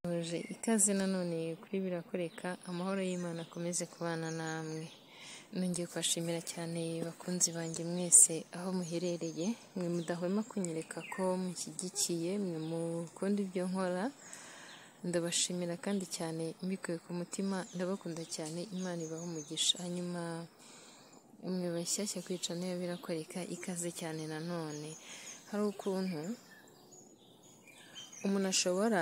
twasoje ikaze nanone kuri birakoreka amahoro y'imana akomeze kubana namwe nongeye kubashimira cyane bakunzi banjye mwese aho muherereye mwe mudahwema kunyereka ko mushyigikiye mwe mukunda ibyo nkora ndabashimira kandi cyane mbikuye ku mutima ndabakunda cyane imana ibaho umugisha hanyuma mwe bashyashya kwica niyo birakoreka ikaze cyane nanone hari ukuntu umuntu ashobora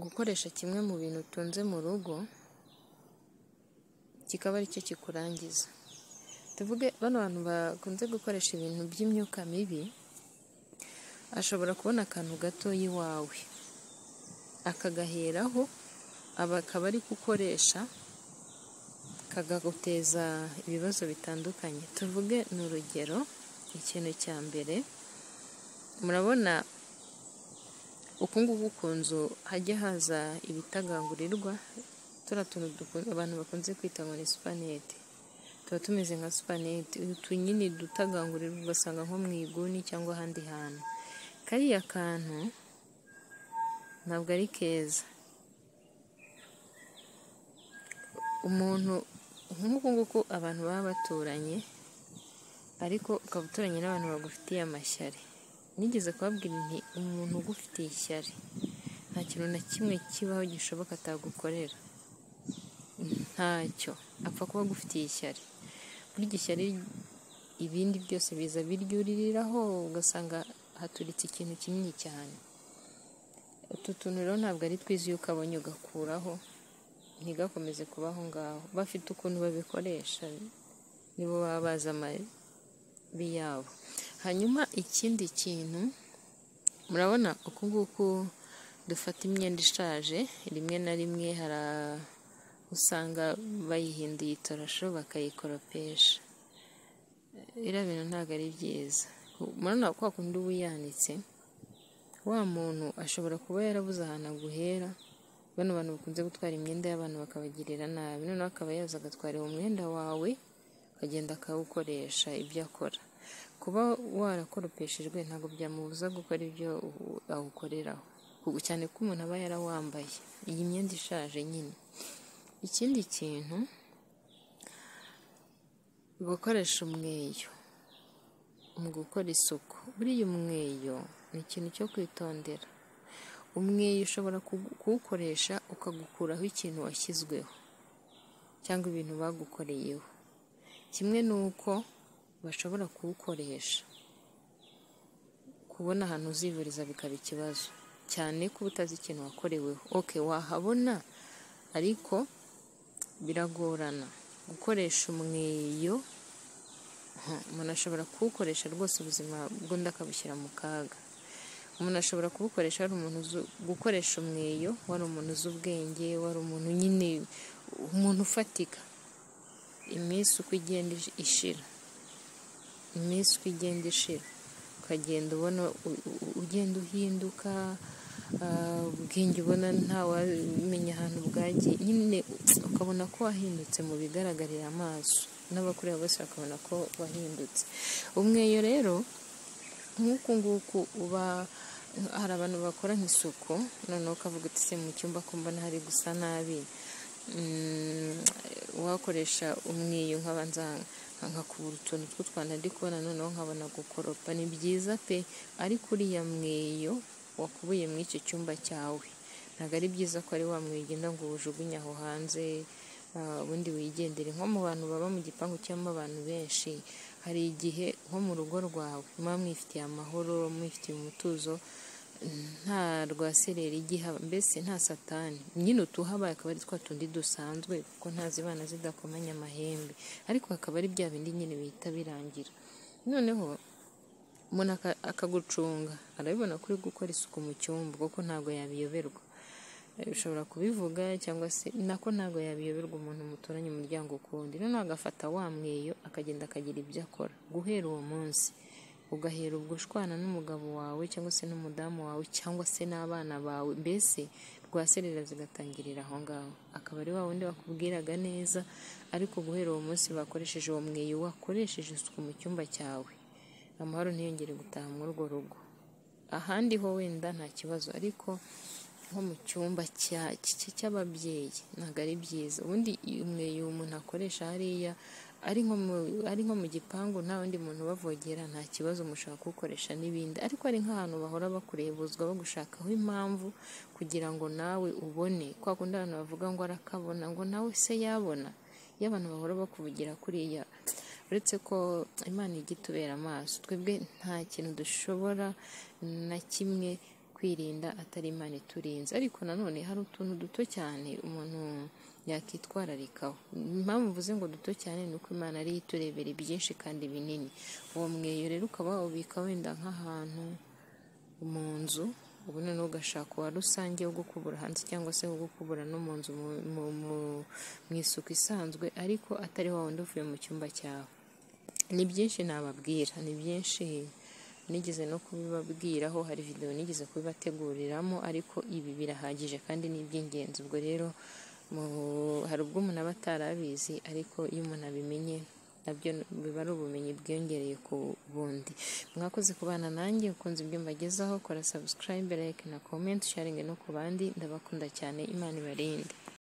gukoresha kimwe mu bintu utunze mu rugo kikaba aricyo kikurangiza tuvuge bano bantu bakunze gukoresha ibintu by'imyuka mibi ashobora kubona akantu gato iwawe akagaheraho akaba ari gukoresha kagaguteza ibibazo bitandukanye tuvuge ni urugero ikintu cya mbere murabona uku nguku ku nzu hajya haza ibitagangurirwa turiya tuntu abantu bakunze kwita ngo ni supanete tuba tumeze nka supanete utu nyine dutagangurirwa ugasanga nko mu iguni cyangwa ahandi hantu kariya kantu ntabwo ari keza umuntu nk'uku nguku abantu baba baturanye ariko ukaba uturanye n'abantu bagufitiye amashyari nigeze kubabwira nti umuntu ugufitiye ishyari nta kintu na kimwe kibaho gishoboka atagukorera ntacyo apfa kuba agufitiye ishyari burya ishyari ibindi byose biza biryuririraho ugasanga haturitse ikintu kinini cyane utu tuntu rero ntabwo ari twiza iyo ukabonye ugakuraho ntigakomeze kuba aho ngaho bafite ukuntu babikoresha nibo baba bazi amabi yabo hanyuma ikindi kintu murabona uku nguku dufata imyenda ishaje rimwe na rimwe hari usanga bayihinduye itorosho bakayikoropesha iriya bintu ntabwo ari byiza murabona kwa kundi uba uyanitse wa muntu ashobora kuba yarabuze ahantu aguhera bano bantu bakunze gutwara imyenda y'abantu bakabagirira nabi noneho akaba yaza agatwara uwo mwenda wawe akagenda akawukoresha ibyo akora kuba warakoropeshejwe ntabwo byamubuza gukora ibyo awukoreraho cyane ko umuntu aba yarawambaye iyi myenda ishaje nyine ikindi kintu gukoresha umweyo mu gukora isuku buriya umweyo ni ikintu cyo kwitondera umweyo ushobora kuwukoresha ukagukuraho ikintu washyizweho cyangwa ibintu bagukoreyeho kimwe ni uko bashobora kuwukoresha kubona ahantu uzivuriza bikaba ikibazo cyane ko uba utazi ikintu wakoreweho oke wahabona ariko biragorana gukoresha umweyo umuntu ashobora kuwukoresha rwose ubuzima bw'undi akabushyira mu kaga umuntu ashobora kuwukoresha wari umuntu uzi gukoresha umweyo wari umuntu uzi ubwenge wari umuntu nyine umuntu ufatika iminsi uko igenda ishira iminsi uko igenda ishira ukagenda ubona ugenda uhinduka ubwenge ubona ntawamenya ahantu bwagiye nyine ukabona ko wahindutse mu bigaragarira amaso n'abakureba bose bakabona ko wahindutse umweyo rero nk'uku nguku uba hari abantu bakora nk'isuku noneho ukavuga uti se mu cyumba ko mbona hari gusa nabi wakoresha umweyo nk'abanza nkakubura utuntu tw'utwana ndi kubona noneho nkabona gukoropa ni byiza pe ariko uriya mweyo wakubuye muri icyo cyumba cyawe ntabwo ari byiza ko ari wa mwigenda ngo uwujugunye aho hanze ubundi wigendere nko mu bantu baba mu gipangu cyangwa abantu benshi hari igihe nko mu rugo rwawe muba mwifitiye amahoro mwifitiye umutuzo nta rwasereri igihaba mbese nta satani nyine utuhabaye akaba ari twa tundi dusanzwe kuko ntazibana zidakomanya amahembe ariko hakaba ari bya bindi nyine bihita birangira noneho umuntu akagucunga arabibona ko uri gukora isuku mu cyumba kuko ntabwo yabiyoberwa ushobora kubivuga cyangwa se nako ntabwo yabiyoberwa umuntu muturanye umuryango ukundi noneho agafata wa mweyo akagenda akagira ibyo akora guhera uwo munsi ugahera ubwo ushwana n'umugabo wawe cyangwa se n'umudamu wawe cyangwa se n'abana bawe mbese rwaserera zigatangirira aho ngaho akaba ari wa wundi wakubwiraga neza ariko guhera uwo munsi bakoresheje uwo mweyo wakoresheje isuku mu cyumba cyawe amahoro ntiyongere gutaha muri urwo rugo ahandi ho wenda nta kibazo ariko nko mu cyumba cya- cya- cy'ababyeyi ntabwo ari byiza ubundi umweyo umuntu akoresha hariya ari nko mu- ari nko mu gipangu nta wundi muntu ubavogera nta kibazo mushaka kuwukoresha n'ibindi ariko ari nk'ahantu bahora bakurebuzwa bagushakaho impamvu kugira ngo nawe ubone kwa kundi abantu bavuga ngo arakabona ngo nawe se yabona iyo abantu bahora bakuvugira kuriya uretse ko imana ijya itubera amaso twebwe nta kintu dushobora na kimwe kwirinda atari imana iturinze ariko nanone hari utuntu duto cyane umuntu yakitwararikaho impamvu mvuze ngo duto cyane ni uko imana ariyo iturebera ibyinshi kandi binini uwo mweyo rero ukaba wawubika wenda nk'ahantu mu nzu ubu noneho ugashaka uwa rusange wo gukubura hanze cyangwa se wo gukubura no mu nzu mu- mu- mu- mu isuku isanzwe ariko atari wa wundi uvuye mu cyumba cyawe ni byinshi nababwira ni byinshi nigeze no kubibabwiraho hari videwo nigeze kubibateguriramo ariko ibi birahagije kandi ni iby'ingenzi ubwo rero mu- hari ubwo umuntu aba atarabizi ariko iyo umuntu abimenye nabyo biba ari ubumenyi bwiyongereye ku bundi mwakoze kubana nanjye ukunze ibyo mbagezaho kora subscribe like na comment sharing no ku bandi ndabakunda cyane imana ibarinde